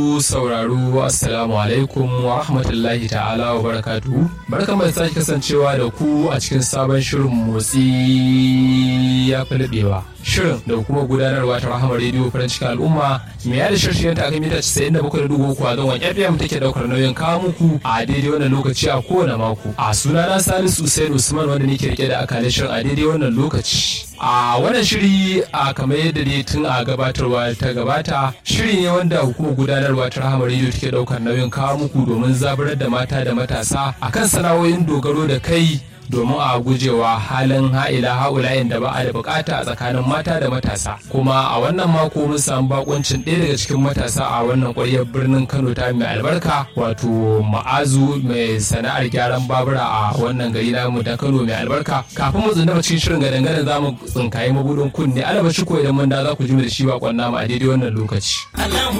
sauraro assalamu alaikum wa rahmatullahi ta'ala wa barakatuhu barkan da sake kasancewa da ku a cikin sabon shirin motsi ya fi daɗewa shirin da kuma gudanarwa ta rahama rediyo farin cikin al'umma mai yada shirshiyan ta mita 97.3 a zangon fm take daukar nauyin kawo muku a daidai wannan lokaci a kowane mako a sunana salisu usain usman wanda nake rike da akalin shirin a daidai wannan lokaci a wannan shiri a kamar yadda dai tun a gabatarwa ta gabata shiri ne wanda hukumar gudanarwa ta rahama rediyo take daukar nauyin kawo muku domin zaburar da mata da matasa akan sana'o'in dogaro da kai domin a gujewa halin ha'ila ha'ulayen da ba a da bukata a tsakanin mata da matasa kuma a wannan mako mun samu bakoncin ɗaya daga cikin matasa a wannan ƙwaryar birnin kano ta mai albarka wato ma'azu mai sana'ar gyaran babura a wannan gari namu ta kano mai albarka kafin mu tsundama cikin shirin gadan gadan za mu tsinkaye mabudin kunne alaba shi ko idan mun da za ku ji mu da shi bakon namu a daidai wannan lokaci.